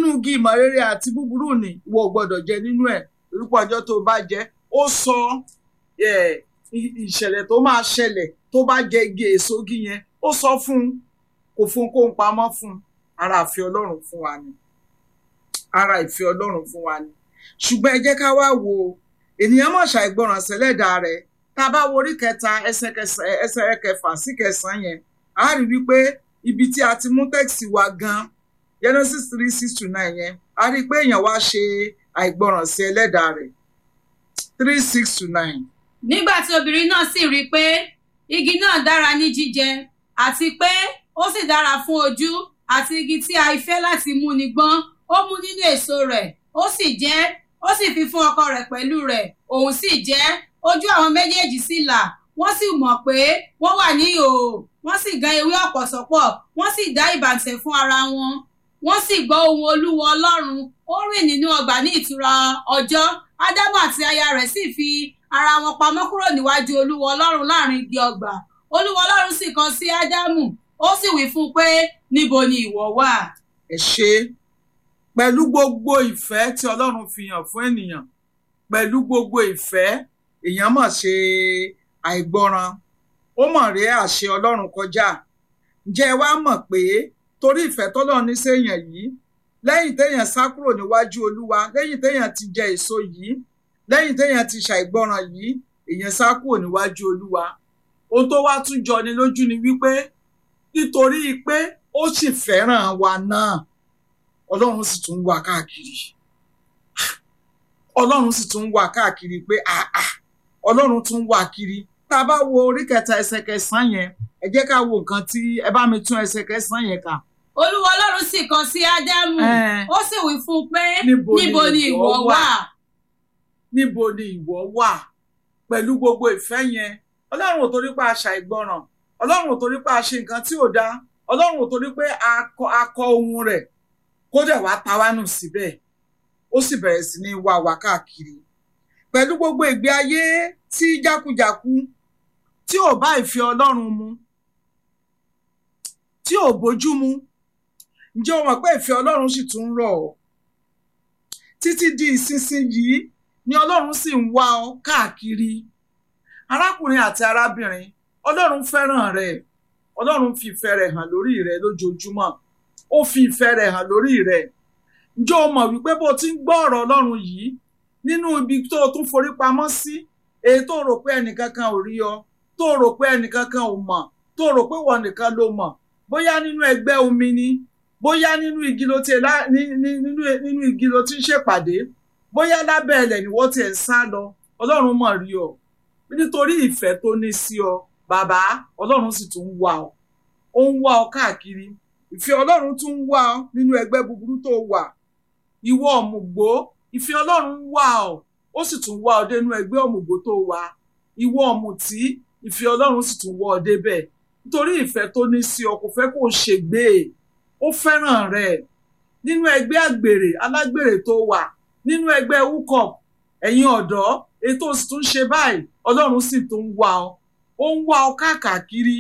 igi ìmọ̀ rere àti búburú ni ìwọ ò gbọ́dọ̀ jẹ nínú ẹ̀ orúkọ ọjọ́ tó bá jẹ ó sọ ẹ̀, ì- ìṣẹ̀lẹ̀ tó máa ṣẹlẹ̀ tó bá jẹ igi èso igi yẹn ó sọ fún un kò fún un kó ń pamọ́ fún un ara ìfẹ́ ọlọ́run fún wa ni ara ìfẹ́ ọlọ́run fún wa ni ṣùgbọ́n ẹ jẹ́ ká wá wo ènìyàn mọ̀ ṣàìgbọràn sẹ́lẹ̀dà rẹ̀ tá a bá wo orí kẹta ẹsẹ̀ kẹsàn- ẹsẹ̀ kẹfà sí kẹsàn-án yẹn a rí wípé ibi tí a ti mú tẹ́kìsì wa gan Genesis three six to nine yẹn a rí i pé èèyàn wá ṣe àìgbọràn sí ẹlẹ́dà rẹ̀ three six to nine. nígbà tí obìnrin náà sì rí i pé igi náà dára ní jíjẹ àti pé ó sì dára fún ojú àti igi tí a fẹ́ láti mú ni gbọ́n ó mú nínú èso rẹ̀ ó sì jẹ ó sì fi fún ọkọ rẹ̀ pẹ̀lú rẹ̀ òun sì jẹ ojú àwọn méjèèjì sì là wọ́n sì mọ̀ pé wọ́n wà ní ìhòòhò wọ́n sì gán ewé ọ̀pọ̀sọ́pọ̀ wọ́n sì dá ìbàǹtẹ̀ fún ara wọn wọ́n sì gbọ́ ohùn olúwa ọlọ́run ó rìn nínú ọgbà ní ìtura ọjọ́ ádámù àti aya rẹ̀ sì fi ara wọn pamọ́ kúrò níwájú olúwa ọlọ́run láàrin igi ọgbà olúwa ọlọ́run sì kàn sí ádámù ó sì wí fún un pé níbo ni ìwọ wà. ẹ ṣe pẹ̀lú gbogbo ìfẹ́ tí ọlọ́run fi hàn fún ènìyàn pẹ̀lú gbogbo ìfẹ́ èèyàn mọ̀ ṣe àìgbọràn ó mọ̀ rí àṣẹ ọlọ́run kọjá ǹjẹ́ ẹ wá mọ̀ pé torí ìfẹ́ tọ́lọ́run ní séèyàn yìí lẹ́yìn téèyàn sá kúrò níwájú olúwa lẹ́yìn téèyàn ti jẹ èso yìí lẹ́yìn téèyàn ti ṣàìgbọràn yìí èèyàn sá kúrò níwájú olúwa ohun tó wá tún jọ ni lójú ni wípé nítorí pé ó sì fẹ́ràn wa náà ọlọ́run sì tún wà káàkiri ọlọ́run sì tún wà káàkiri pé àà ọlọ́run tún wà kiri tá a bá wo orí kẹta ẹsẹ̀ kẹsàn-án yẹn ẹ jẹ́ ká wo nǹkan tí ẹ bá mi tún ẹsẹ̀ kẹsàn-án yẹn kà. olúwa ọlọ́run sì kàn sí ádámù Ẹ́ẹ̀. ó sì wí fún un pé Níbo ni níbo ni ìwọ ìwọ wà?" wà. níbo ni ìwọ wà pẹ̀lú gbogbo ìfẹ́ yẹn ọlọ́run ò torí pé a ṣàìgbọràn ọlọ́run ò torí pé a ṣe nǹkan tí ò dáa ọlọ́run ò torí pé a kọ a kọ ohun rẹ̀ kó dẹ̀ wá ta wá nù síbẹ̀ ó sì bẹ̀rẹ̀ sí ní wá wa káàkiri pẹ̀lú gbogbo ìgbé ayé tí jákujàku tí ò bá ìfẹ́ ọlọ́run mu tí ò bójú mu ǹjẹ́ o mọ̀ pé ìfẹ́ ọlọ́run sì tún ń rọ̀ ọ́ títí di ìsinsìnyí ni ọlọ́run sì ń wá ọ káàkiri arákùnrin àti arábìnrin ọlọ́run fẹ́ràn rẹ ọlọ́run fi ìfẹ́ rẹ̀ hàn lórí rẹ lójoojúmọ́ ó fi ìfẹ́ rẹ̀ hàn lórí rẹ ǹjẹ́ o mọ̀ wípé bó o ti ń gbọ́ ọ̀rọ̀ ọlọ́run yìí nínú ibi tó o tún forí pamọ́ sí èyí tó o rò pé ẹnìkankan ò rí ọ tó o rò pé ẹnìkankan ò mọ̀ tó o rò pé wọ́n nìkan ló mọ̀ bóyá nínú ẹgbẹ́ omi ni bóyá nínú igi ló ti lá ní- ní- nínú nínú igi ló ti ń ṣèpàdé bóyá lábẹ́ ẹlẹ̀ ni wọ́n ti ẹ̀ ń sá lọ ọlọ́run mọ̀ rí ọ nítorí ìfẹ́ tó ní sí ọ bàbá ọlọ́run sì tún ń wá ọ ó ń wá ọ káàkiri ìfẹ́ ọlọ́run tún ń wá ọ nínú ẹgbẹ́ búburú tó wà ìwọ ọ̀mùgbó ìfẹ́ ọlọ́run ń wá ọ ó sì tún wá ọ dénú ẹgbẹ́ ọ̀mùgbó tó wà ìwọ ọ̀mùtí ìfẹ́ ọlọ́run sì tún wá ọ débẹ̀ nítorí ìfẹ́ tó ní sí ọ kò fẹ́ kó o ṣègbé ó fẹ́ràn rẹ nínú ẹgbẹ́ àgbèrè alágbèrè tó wà nínú ẹgbẹ́ wúkọ̀p ẹ̀yin ọ̀dọ́ ètò sì tún ṣe báyìí ọlọ́run sì tún ń wá ọ ó ń wá ọ káàkiri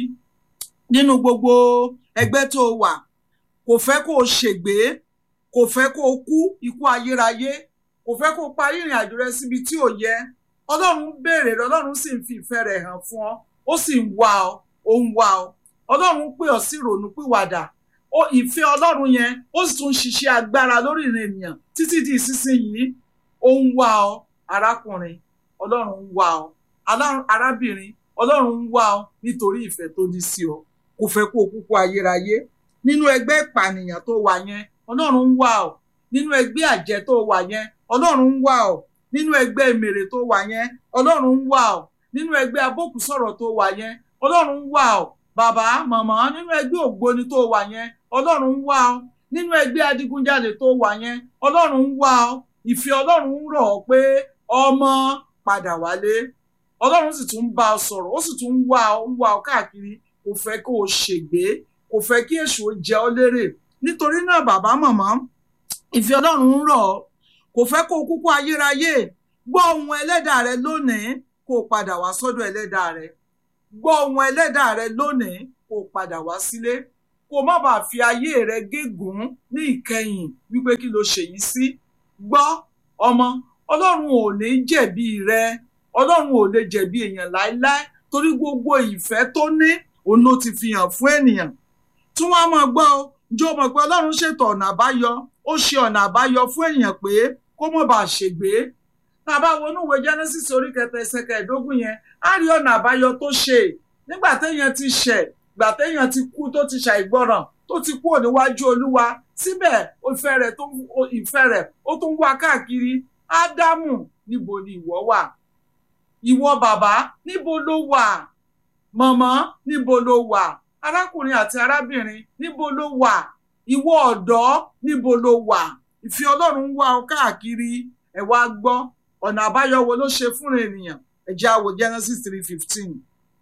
nínú gbogbo ẹgbẹ́ tó wà kò fẹ́ kó o ṣègbé kò fẹ́ kó o kú ikú ayérayé kò fẹ́ kó o parí ìrìn àjò rẹ síbi tí ò yẹ ọlọ́run ń béèrè rẹ ọlọ́run sì ń fi ìfẹ́ rẹ̀ hàn fún ọ ó sì ń wá ọ ó ń wá ọ ọlọ́run ń pè ọ sí ìrònú pìwàdà ó ìfẹ́ ọlọ́run yẹn ó sì tún ń ṣiṣẹ́ agbára lórí ìrìn ènìyàn títí di ìsinsìnyí ó ń wá ọ arákùnrin ọlọ́run ń wá ọ alá- arábìnrin ọlọ́run ń wá ọ nítorí ìfẹ́ tó ní sí ọ kò fẹ́ kó o kúkú ayérayé nínú ẹgbẹ́ ìpànìyàn tó wà yẹn ọlọ́run ń wá ọ nínú ẹgbẹ́ àjẹ́ tó wà yẹn ọlọ́run ń wá ọ nínú ẹgbẹ́ ìmèrè tó wà yẹn ọlọ́run ń wá ọ nínú ẹgbẹ́ abókùsọ̀rọ̀ tó wà yẹn ọlọ́run ń wá ọ bàbá màmá nínú ẹgbẹ́ ògbóni tó wà yẹn ọlọ́run ń wá ọ nínú ẹgbẹ́ adigunjalè tó wà yẹn ọlọ́run ń wá ọ ìfẹ́ ọlọ́run ń rọ̀ ọ́ pé ọmọ padà wálé ọlọ́run sì tún ń bá ọ sọ̀rọ̀ ó sì tún ń wá ọ ń wá ọ káàkiri kò fẹ́ kó o ṣègbé kò fẹ́ kí èṣù ó jẹ ọ́ lérè nítorí náà bàbá màmá ìfẹ́ ọlọ́run ń rọ̀ ọ́ kò fẹ́ kó o kúkú ayérayé gbọ́ ohun ẹlẹ́dàá rẹ lónìí kó o padà wá sọ́dọ̀ ẹlẹ́dàá rẹ gbọ́ ohun ẹlẹ́dàá rẹ lónìí kó o padà wá sílé kó má bàa fi ayé rẹ gégùn ní ìkẹyìn wípé kí ló ṣèyí sí gbọ́ ọmọ ọlọ́run ò ní jẹ̀bi rẹ ọlọ́run ò lè jẹ̀bi èèyàn láéláé torí gbogbo ìfẹ́ tó ní òun ló ti fi hàn fún ènìyàn tí wọ́n á máa gbọ́ ọ ǹjẹ́ o mọ̀ pé ọlọ́run ṣètò ọ̀nà àbáyọ ó ṣe ọ̀nà àbáyọ fún èèyàn pé kó má bàa ṣègbé tá a bá wọnú ìwé Genesis orí kẹta ẹsẹ̀ kẹẹ̀ẹ́dógún yẹn á rí ọ̀nà àbáyọ tó ṣe nígbà téèyàn ti ṣẹ̀ gbà téèyàn ti kú tó ti ṣàìgbọràn tó ti kúrò níwájú olúwa síbẹ̀ ìfẹ́ rẹ̀ tó ìfẹ́ rẹ̀ ó tún wá káàkiri ádámù níbo ni ìwọ wà ìwọ bàbá níbo ló wà mọ̀mọ́ níbo ló wà arákùnrin àti arábìnrin níbo ló wà ìwọ ọ̀dọ́ níbo ló wà ìfẹ́ ọlọ́run ń wá ọ káàkiri ẹ wá gbọ́ ọ̀nà àbáyọ wo ló ṣe fún ènìyàn ẹ jẹ́ á wo Genesis three fifteen.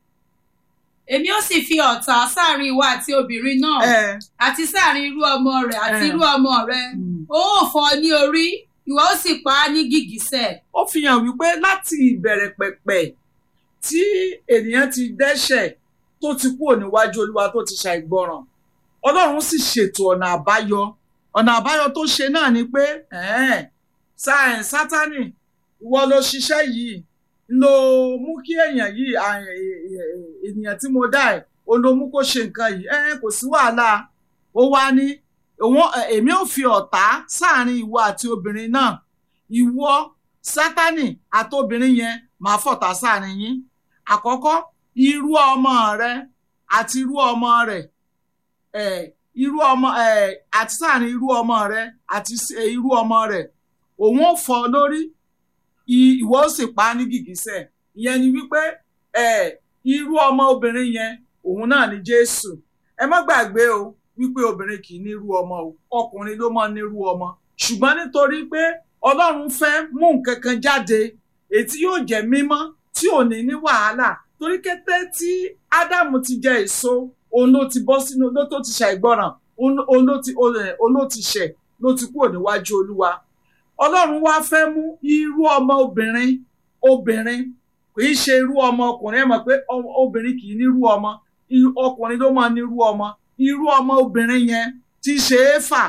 èmi ó sì fi ọ̀tá sáàrin ìwọ àti obìnrin náà ẹ àti sáàrin irú ọmọ rẹ̀ àti Eh. irú ọmọ rẹ̀ ó ò fọ́ ọ ní orí ìwọ ó sì pa á ní gìgísẹ̀ ó fi hàn wípé láti ìbẹ̀rẹ̀ pẹ̀pẹ̀ tí ènìyàn ti dẹ́ṣẹ̀ tó ti kúrò níwájú olúwa tó ti ṣàìgbọràn ọlọ́run sì ṣètò ọ̀nà àbáyọ ọ̀nà àbáyọ tó ṣe náà ni pé ẹ̀ẹ́n, Sá- sátánì ìwọ ló ṣiṣẹ́ yìí ló mú kí èèyàn yìí à- è- è- ènìyàn tí mo dá ẹ̀ o ló mú kó ṣe nǹkan yìí ẹ̀ẹ́n, kò sí wàhálà ó wá ní òun èmi ò fi ọ̀tá sáàrin ìwọ àti obìnrin náà ìwọ sátánì àtobìnrin yẹn máa fọ̀tá sáàrin yín àkọ́kọ́ irú ọmọ rẹ àti irú ọmọ rẹ eh, irú ọmọ eh, àti sáàrin irú ọmọ rẹ àti s- eh, irú ọmọ rẹ òun ò fọ́ lórí i- ìwọ ó sì pa á ní gìgísẹ̀ ìyẹn ni wípé eh, irú ọmọ obìnrin yẹn òun náà ni Jésù ẹ má gbàgbé o wípé obìnrin kì í nírú ọmọ o ọkùnrin ló máa ń nírú ọmọ ṣùgbọ́n nítorí pé Ọlọ́run fẹ́ mú nǹkan kan jáde èyí tí yóò jẹ́ mímọ́ tí ò ní ní wàhálà torí kété tí Ádámù ti jẹ èso òun ló ti bọ́ sínú ló tó ti ṣàìgbọràn òun òun ló ti òun ẹ̀, òun ló ti ṣẹ̀ ló ti kúrò níwájú Olúwa Ọlọ́run wá fẹ́ mú irú ọmọ obìnrin obìnrin kì í ṣe irú ọmọ ọkùnrin ẹ mọ̀ pé ọ- obìnrin kì í nírú ọmọ irú- ọkùnrin ló máa nírú ọmọ irú ọmọ obìnrin yẹn tí í ṣe éfà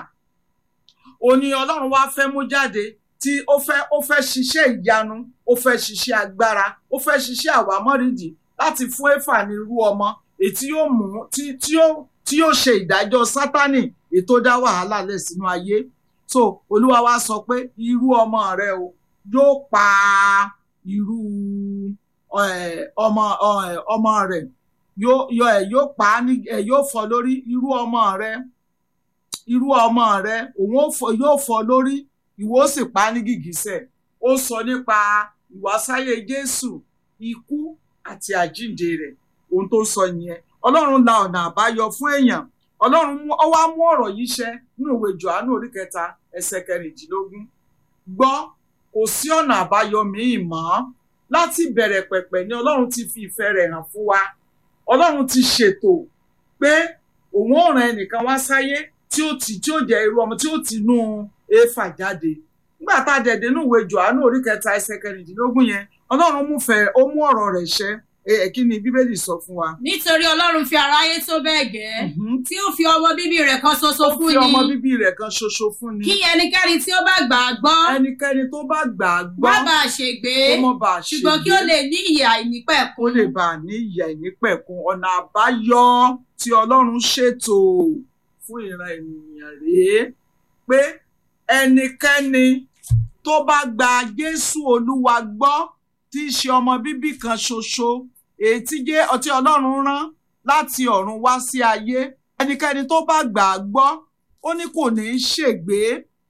òní Ọlọ́run wá fẹ́ mú jáde tí ó fẹ́ ó fẹ́ ṣiṣẹ́ ìyanu ó fẹ́ ṣiṣẹ́ agbára ó fẹ́ ṣiṣẹ́ àwámọ́rìndì láti fún éfà ní irú ọmọ èyí tí yóò mú tí tí yóò tí yóò ṣe ìdájọ́ sátánì èyí tó dá wàhálà lẹ̀ sínú ayé so olúwa wa sọ pé irú ọmọ rẹ o yóò pa irú eh, ọmọ eh, ọmọ rẹ yóò yóò ẹ yóò pa á ní ẹ yóò fọ́ lórí irú ọmọ rẹ irú ọmọ rẹ òun ó fọ́- yóò fọ́ lórí ìwọ ó sì pa á ní gìgísẹ̀ ó sọ nípa ìwásáyé Jésù ikú àti àjíǹde rẹ̀ ohun tó sọ nìyẹn Ọlọ́run la ọ̀nà àbáyọ fún èèyàn Ọlọ́run mú ọ wá mú ọ̀rọ̀ yìí ṣẹ nínú ìwé Jòhánù orí kẹta ẹsẹ̀ kẹrìndínlógún gbọ́ kò sí ọ̀nà àbáyọ míì mọ́ láti bẹ̀rẹ̀ pẹ̀pẹ̀ ni Ọlọ́run ti fi ìfẹ́ rẹ̀ hàn fún wa Ọlọ́run ti ṣètò pé òun ò rán ẹnìkan wá sáyé tí ó ti tí ó jẹ́ irú ọmọ tí ó ti nú éfà jáde nígbà tá a dẹ̀dẹ̀ nínú ìwé Jòhánù orí kẹta ẹsẹ̀ kẹrìndínlógún yẹn Ọlọ́run mú fẹ́ ó mú ọ̀rọ̀ rẹ̀ ṣẹ ẹ ẹ, kí ni Bíbélì sọ fún wa. nítorí ọlọ́run fi aráyé tó bẹ́ẹ̀ gẹ́ Mhm. tí ó fi ọmọ bíbí rẹ̀ kan ṣoṣo ó fún fi ọmọ ni bíbí rẹ̀ kan ṣoṣo fún ni kí ẹnikẹ́ni tí ó bá gbà á gbọ́ ẹnikẹ́ni tó bá gbà á gbọ́ má bàa ṣègbé kó mọ́ bá a ṣe ṣùgbọ́n kí ó lè ní ìyè àìnípẹ̀kun kó lè bá a ní ìyà ìnípẹ̀kun ọ̀nà àbáyọ tí Ọlọ́run ṣètò fún ìran ènìyàn rèé pé ẹnikẹ́ni tó bá gba Jésù Olúwa gbọ́ tí í ṣe ọmọ bíbí kan ṣoṣo èyí tí jẹ́ ọtí Ọlọ́run rán láti ọ̀run wá sí ayé ẹnikẹ́ni tó bá gbà á gbọ́ ó ní kò ní í ṣègbé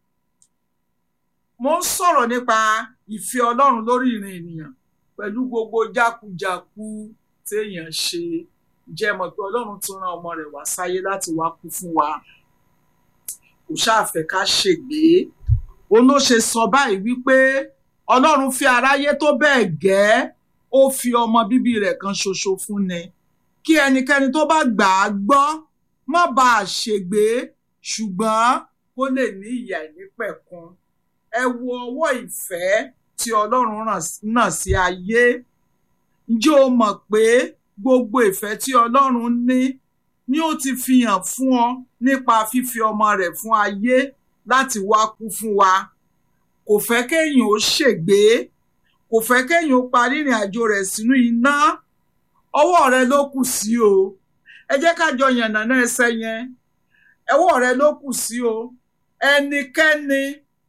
mo ń sọ̀rọ̀ nípa ìfẹ́ Ọlọ́run lórí ìrìn ènìyàn pẹ̀lú gbogbo jákujàku téèyàn ṣe jẹ́ mọ̀ pé Ọlọ́run tún rán ọmọ rẹ̀ wá sáyé láti wá kú fún wa kò ṣáàfẹ́ ká ṣègbé òun ló ṣe sọ báyìí wípé Ọlọ́run fi aráyé tó bẹ́ẹ̀ gẹ́ ó fi ọmọ bíbí rẹ̀ kan ṣoṣo fún ni kí ẹnikẹ́ni tó bá gbà á gbọ́ má bàa ṣègbé ṣùgbọ́n kó lè ní ìyà ìnípẹ̀kun ẹ wo ọwọ́ ìfẹ́ tí Ọlọ́run ràn- náà sí ayé ǹjẹ́ o mọ̀ pé gbogbo ìfẹ́ tí Ọlọ́run ní ni ó ti fi hàn fún ọ nípa fífi ọmọ rẹ̀ fún ayé láti wá kú fún wa kò fẹ́ kéèyàn ó ṣègbé kò fẹ́ kéèyàn ó parí ìrìn àjò rẹ̀ sínú iná ọwọ́ rẹ ló kù sí o ẹ jẹ́ ká jọ yànnàná ẹsẹ̀ yẹn ọwọ́ rẹ ló kù sí o ẹnikẹ́ni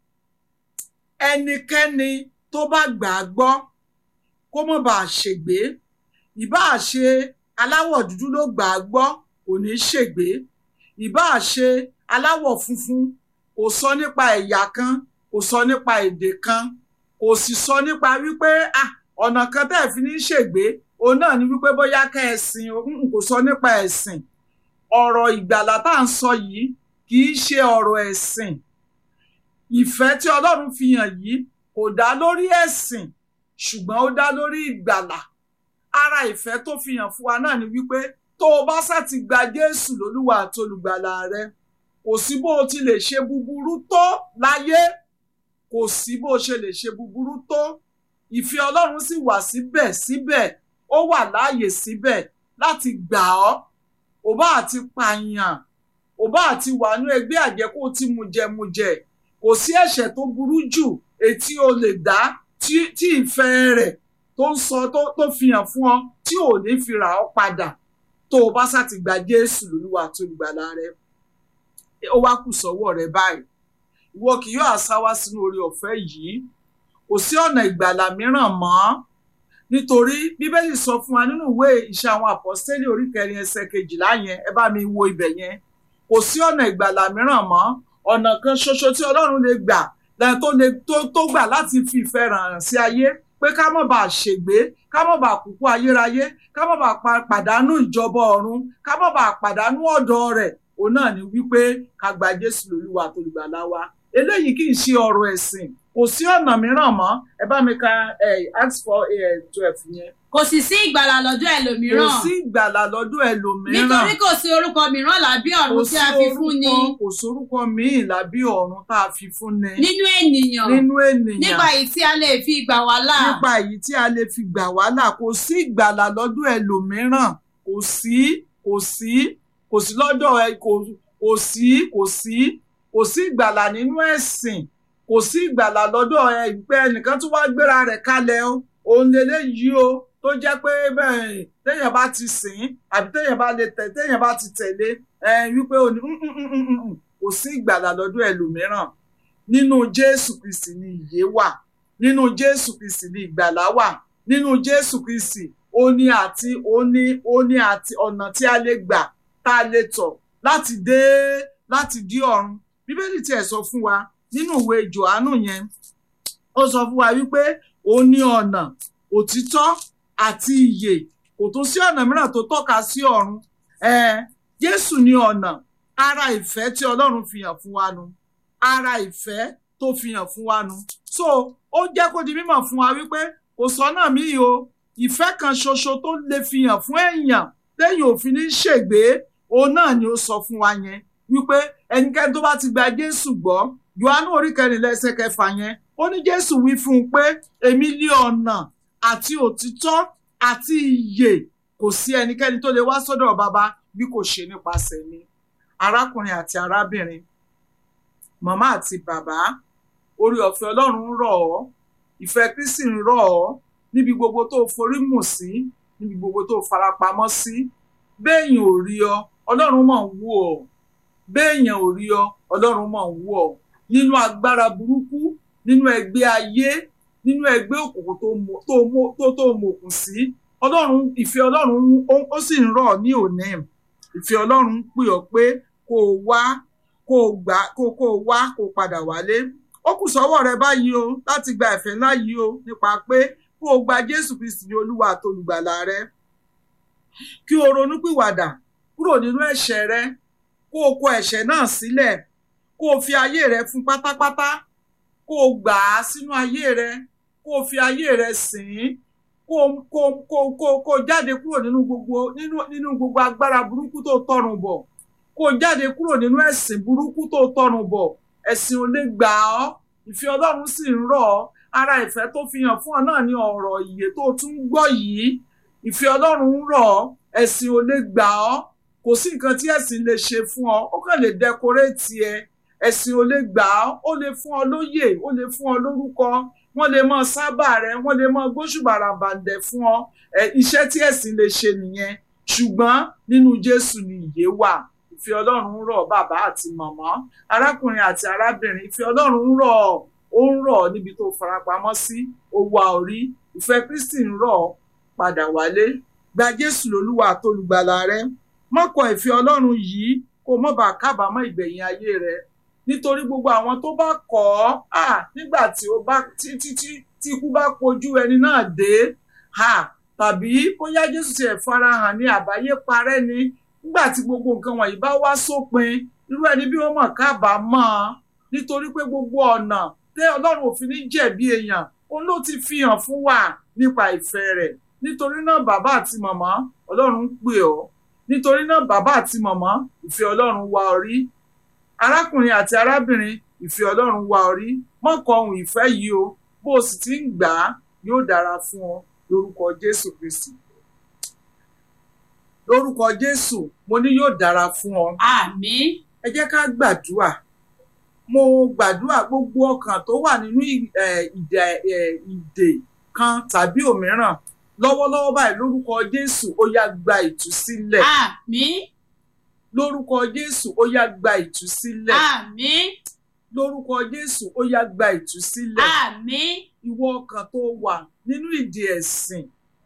ẹnikẹ́ni tó bá gbà á gbọ́ kó má bàa ṣègbé ìbáà ṣe aláwọ̀ dúdú ló gbà á gbọ́ kò ní ṣègbé ìbáà ṣe aláwọ̀ funfun kò sọ nípa ẹ̀yà kan kò sọ nípa èdè kan kò sì sọ nípa wípé ah ọ̀nà kan tẹ́ ẹ̀ fi ní ṣègbé òun náà ni wípé bóyá ká ẹ̀sìn kò sọ nípa ẹ̀sìn ọ̀rọ̀ ìgbàlà tá à ń sọ yìí kì í ṣe ọ̀rọ̀ ẹ̀sìn ìfẹ́ tí ọlọ́run fi hàn yìí kò dá lórí ẹ̀sìn ṣùgbọ́n ó dá lórí ìgbàlà ara ìfẹ́ tó fi hàn fún wa náà ni wípé tó o bá sá ti gba jésù lólúwa àti olùgbàlà rẹ kò sí bó o ti lè ṣe búburú tó láyé kò sí bó o ṣe lè ṣe búburú tó ìfẹ́ ọlọ́run sì wà síbẹ̀ síbẹ̀ ó wà láàyè síbẹ̀ láti gbà ọ́ ò bá àti pààyàn ò bá àti wà ní ẹgbẹ́ àjẹkù tí mujẹmujẹ kò sí ẹ̀ṣẹ̀ tó burú jù etí o lè dá tí ìfẹ́ rẹ̀ tó ń sọ tó fi hàn fún ọ tí ò ní fi rà ọ́ padà tó o bá sá ti gba Jésù lólúwa tó olùgbàlà rẹ ó wá kù sọ́wọ́ rẹ báyìí ìwọ kì yóò àṣà wá sínú oore ọ̀fẹ́ yìí kò sí ọ̀nà ìgbàlà mìíràn mọ́ nítorí bíbélì sọ fún wa nínú ìwé iṣẹ́ àwọn àpọ́stélì orí kẹrin ẹsẹ̀ kejìlá yẹn ẹ bá mi wo ibẹ̀ yẹn kò sí ọ̀nà ìgbàlà mìíràn mọ́ ọ̀nà kan ṣoṣo tí ọlọ́run lè gbà tó lè tó gbà láti fi ìfẹ́ ràn sí ayé pé ká má bàa ṣègbé ká má bàa kúkú ayérayé ká má bàa pàdánù ìjọba ọ̀run ká má bàa pàdánù ọ̀dọ̀ rẹ̀ òun náà ni wípé ká gba jésù lólúwa tó lùgbàlà wa eléyìí kì í ṣe ọ̀rọ̀ ẹ̀sìn kò sí ọ̀nà mìíràn mọ́ ẹ bá mi ka acts four twelve yẹn. kò sì sí ìgbàlà lọ́dọ̀ ẹlòmíràn. kò sí ìgbàlà lọ́dọ̀ ẹlòmíràn. nítorí kò sí orúkọ mìíràn lábí ọ̀run tí a fi fún ni. kò sórúkọ míì lábí ọ̀run tá a fi fún ni. nínú ènìyàn. nínú ènìyàn. nípa èyí tí a lè fi gbà wá là. nípa èyí tí a lè fi gbà wá là kò sí ìgbàlà lọ́dọ̀ ẹlòmíràn kò sí kò sí kò sí lọ́dọ̀ ẹ kò sí kò sí kò sí ìgbàlà nínú ẹ̀sìn kò sí ìgbàlà lọ́dọ̀ ẹgbẹ́ ẹnìkan tó wá gbéra rẹ̀ kalẹ̀ o òun lélẹ́yìí o tó jẹ́ pé bẹ́ẹ̀ téèyàn bá ti sìn àbí téèyàn bá lè tẹ̀ téèyàn bá ti tẹ̀lé wípé o ní kò sí ìgbàlà lọ́dọ̀ ẹlòmíràn nínú Jésù Kristi ni ìyè wà nínú Jésù Kristi ni ìgbàlà wà nínú Jésù Kristi ó ní àti ó ní ó ní àti ọ̀nà tí a lè gbà tá a lè tọ̀ láti dé láti dí ọ̀run Bíbélì tiẹ̀ sọ fún wa nínú ìwé Jòhánù yẹn ó sọ fún wa wípé ó ní ọ̀nà òtítọ́ àti ìyè kò tún sí ọ̀nà mìíràn tó tọ́ka sí ọ̀run Jésù ní ọ̀nà ara ìfẹ́ tí Ọlọ́run fi hàn fún wa nu ara ìfẹ́ tó fi hàn fún wa nu so ó jẹ́ kó di mímọ̀ fún wa wípé kò sọ́nà míì o ìfẹ́ kan ṣoṣo tó lè fi hàn fún èèyàn téèyàn ò fi ní ṣègbé òun náà ni ó sọ fún wa yẹn wípé ẹnikẹ́ni tó bá ti gba Jésù gbọ́ Jòhánù orí kẹrìnlá ẹsẹ̀ kẹfà yẹn ó ní Jésù wí fún un pé èmi lé ọ̀nà àti òtítọ́ àti ìyè kò sí ẹnikẹ́ni tó lè wá sọ́dọ̀ bàbá bí kò ṣe nípasẹ̀ mi arákùnrin àti arábìnrin màmá àti bàbá orí ọ̀fẹ́ Ọlọ́run ń rọ̀ ọ́ ìfẹ́ Kristi ń rọ̀ ọ́ níbi gbogbo tó forí mù sí níbi gbogbo tó farapamọ́ sí béèyàn ò rí ọ Ọlọ́run mọ̀ ń wò ọ́ béèyàn ò rí ọ Ọlọ́run mọ̀ ń wò ọ́ nínú agbára burúkú nínú ẹgbẹ́ ayé nínú ẹgbẹ́ òkùnkùn tó tó mọ̀kùn sí ọlọ́run ìfẹ́ ọlọ́run ó sì ń rọ̀ ní òní ìfẹ́ ọlọ́run ń pè ọ́ pé kó o wá kó o gbà kó o wá kó o padà wálé ó kù sọ́wọ́ rẹ báyìí o láti gba ìfẹ́ ńlá yìí o nípa pé kó o gba Jésù Kristi ní olúwa àtolùgbàlà rẹ kí o ronúpìwàdà kúrò nínú ẹ̀ṣẹ̀ rẹ kó o kọ ẹ̀ṣẹ̀ náà sílẹ̀ kó o fi ayé rẹ fún pátápátá kó o gbà á sínú ayé rẹ kó o fi ayé rẹ sìn ín kó kó kó kó kó jáde kúrò nínú gbogbo nínú nínú gbogbo agbára burúkú tó tọrùn bọ̀ kó jáde kúrò nínú ẹ̀sìn burúkú tó tọrùn bọ̀ ẹ̀sìn ò lè gbà ọ́ ìfẹ́ Ọlọ́run sì ń rọ̀ ọ́ ara ìfẹ́ tó fi hàn fún ọ náà ní ọ̀rọ̀ ìyè tó tún gbọ́ yìí ìfẹ́ Ọlọ́run ń rọ̀ ọ́ ẹ̀sìn ò lè gbà ọ́ kò sí nǹkan tí ẹ̀sìn lè ṣe fún ọ ó kàn lè dẹkoréètì ẹ ẹ̀sìn ò lè gbà ọ́ ó lè fún ọ lóyè ó lè fún ọ lórúkọ wọ́n lè mọ sábà rẹ wọ́n lè mọ gbóṣùbàràbàǹdẹ̀ fún ọ ẹ iṣẹ́ tí ẹ̀sìn lè ṣe nìyẹn ṣùgbọ́n nínú Jésù ni ìyè wà ìfẹ́ Ọlọ́run rọ̀ bàbá àti màmá arákùnrin àti arábìnrin ìfẹ́ Ọlọ́run rọ̀ ó ń rọ̀ níbi tó farapamọ́ sí ó wà orí ìfẹ́ Kristi ń rọ̀ padà wálé gba Jésù lólúwa àtolùgbàlà rẹ mọ́kọ̀ ìfẹ́ Ọlọ́run yìí kó mọ́ bá kábàámọ̀ ìgbẹ̀yìn ayé rẹ nítorí gbogbo àwọn tó bá kọ̀ ọ́ à nígbà tí ó bá tí tí tí tí ikú bá pojú ẹni náà dé à tàbí bóyá Jésù ti ẹ̀ farahàn ní àbáyé parẹ́ ni nígbà tí gbogbo nǹkan wọ̀nyí bá wá sópin irú ẹni bí wọ́n mọ̀ kábàámọ̀ nítorí pé gbogbo ọ̀nà tẹ́ Ọlọ́run ò fi ní jẹ̀bi èèyàn òun ló ti fi hàn fún wa nípa ìfẹ́ rẹ̀ nítorí náà bàbá àti màmá Ọlọ́run ń pè ọ́ nítorí náà bàbá àti màmá ìfẹ́ Ọlọ́run wá ọ rí arákùnrin àti arábìnrin ìfẹ́ Ọlọ́run wá ọ rí mọ́kọ ohun ìfẹ́ yìí o bó o sì ti ń gbà á yóò dára fún ọ lórúkọ Jésù Kristi lórúkọ Jésù mo ní yóò dára fún ọ àmín ẹ jẹ́ ká gbàdúrà mo gbàdúrà gbogbo ọkàn tó wà nínú ìdè ìdè kan tàbí òmíràn lọ́wọ́lọ́wọ́ báyìí lórúkọ Jésù ó yá gba ìtúsílẹ̀ àmín lórúkọ Jésù ó yá gba ìtúsílẹ̀ àmín lórúkọ Jésù ó yá gba ìtúsílẹ̀ àmín ìwọ ọkàn tó wà nínú ìdè ẹ̀sìn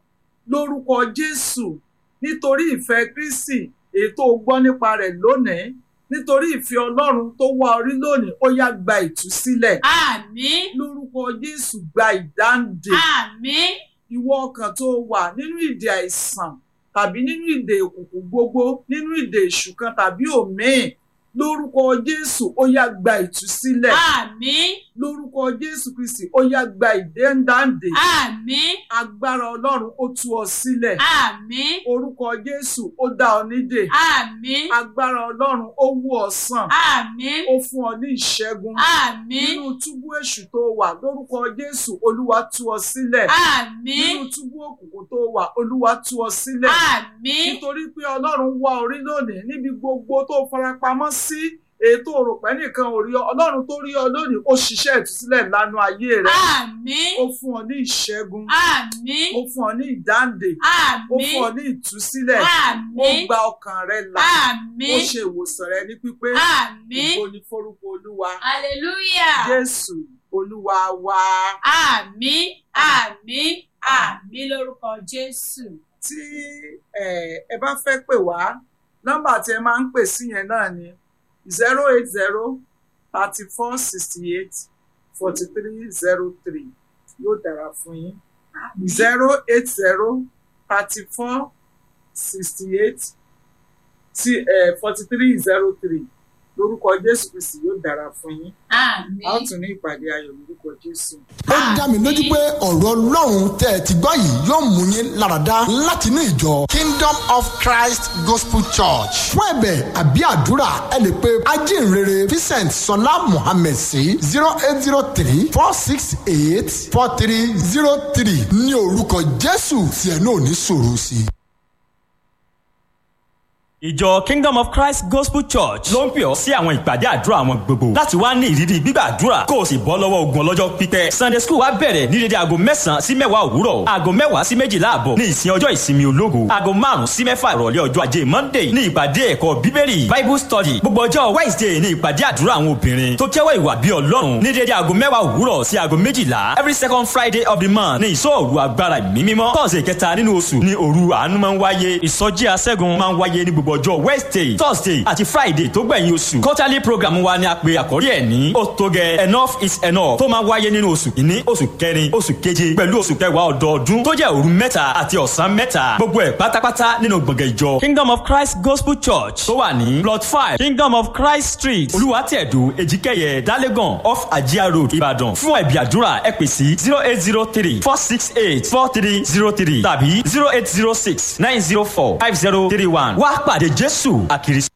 lórúkọ Jésù nítorí ìfẹ́ Kristi èyí tó gbọ́ nípa rẹ̀ lónìí nítorí ìfẹ́ Ọlọ́run tó wá orí lónìí ó yá gba ìtúsílẹ̀ àmín lórúkọ Jésù gba ìdáǹdè àmín ìwọ ọkàn tó wà nínú ìdè àìsàn tàbí nínú ìdè òkùnkùn gbogbo nínú ìdè èṣù kan tàbí òmíì lórúkọ Jésù ó yá gba ìtúsílẹ̀ àmín lórúkọ Jésù Kristi ó yá gba ìdẹ́ńdáǹdè àmín agbára Ọlọ́run ó tú ọ sílẹ̀ àmín orúkọ Jésù ó dá ọ nídè àmín agbára Ọlọ́run ó wú ọ sàn àmín ó fún ọ ní ìṣẹ́gun àmín nínú túbú èṣù tó wà lórúkọ Jésù Olúwa tú ọ sílẹ̀ àmín nínú túbú òkùnkùn tó wà Olúwa tú ọ sílẹ̀ àmín nítorí pé Ọlọ́run wá orí lónìí níbi gbogbo tó farapamọ́ sí ètò òròpẹ́ nìkan ò rí ọ Ọlọ́run tó rí ọ lónìí ó ṣiṣẹ́ ìtúsílẹ̀ lánàá ayé rẹ àmín ó fún ọ ní ìṣẹ́gun àmín ó fún ọ ní ìdáǹdè ó àmín fún ọ ní ìtúsílẹ̀ ó àmín gba ọkàn rẹ là ó àmín ṣe ìwòsàn rẹ ní pípé àmín ògo ni forúkọ Olúwa hallelujah Jésù Olúwa wa àmín àmín àmín lórúkọ Jésù. tí ẹ ẹ bá fẹ́ pè wá nọ́mbà tí ẹ máa ń pè sí yẹn náà ni zero eight zero thirty four sixty eight forty three zero three yóò dára fún yín zero eight zero thirty four sixty eight forty three zero three lórúkọ Jésù Kristi yóò dára fún yín àmín. a ó tún ní ìpàdé ayọ̀ lórúkọ Jésù. ó dá mi lójú pé ọ̀rọ̀ ọlọ́run tẹ́ ẹ ti gbọ́ yìí yóò mú yín láradá láti inú ìjọ Kingdom of Christ Gospel Church fún ẹ̀bẹ̀ àbí àdúrà ẹ lè pe ajínrere Vincent Sọlá Mohammed sí zero eight zero three four six eight four three zero three ní orúkọ Jésù tí ẹ náà ní sọ̀rọ̀ sí i. ìjọ kingdom of christ gospel church ló ń pè ọ́ sí àwọn ìpàdé àdúrà wọn gbogbo láti wá ní ìrírí gbígbàdúrà kó o sì bọ́ lọ́wọ́ ogun ọlọ́jọ́ pípẹ́ sunday school wa bẹ̀rẹ̀ ní dédé aago mẹ́sàn-án sí mẹ́wàá òwúrọ̀ aago mẹ́wàá sí méjìlá àbọ̀ ní ìsìn ọjọ́ ìsinmi ológo aago márùn-ún sí mẹ́fà ìrọ̀lẹ́ ọjọ́ ajé monday ní ìpàdé ẹ̀kọ́ bíbélì bible study gbogbo ọjọ́ wednesday ní ìpàdé àdúrà àwọn obìnrin tó jẹ́wọ́ ìwà bí ọlọ́run ní dédé aago mẹ́wàá òwúrọ̀ sí aago méjìlá every second friday of the month ní ìsọ òru agbára ìmí mímọ́ tọ́sẹ̀ kẹta nínú oṣù ní òru àánú máa ń wáyé ìsọjí aṣẹ́gun máa ń wáyé ní gbogbo ọjọ́ wednesday thursday àti friday tó gbẹ̀yìn oṣù quarterly program wa ni a pè àkórí ẹ̀ ní ó tó gẹ enough is enough tó máa wáyé nínú oṣù kìíní oṣù kẹrin oṣù keje pẹ̀lú oṣù kẹwàá ọdọọdún tó jẹ́ òru mẹ́ta àti ọ̀sán mẹ́ta gbogbo ẹ̀ pátápátá nínú gbọ̀ngàn ìjọ kingdom of christ gospel church tó wà ní plot five kingdom of christ street olúwàtẹ̀dù èjìkẹyẹ dálégàn off ajia road ìbàdàn fún ẹ̀bí àdúrà ẹ pè sí zero eight zero three four six eight four three zero three tàbí zero eight zero six nine zero four five zero three one wá pàdé jésù àkìrí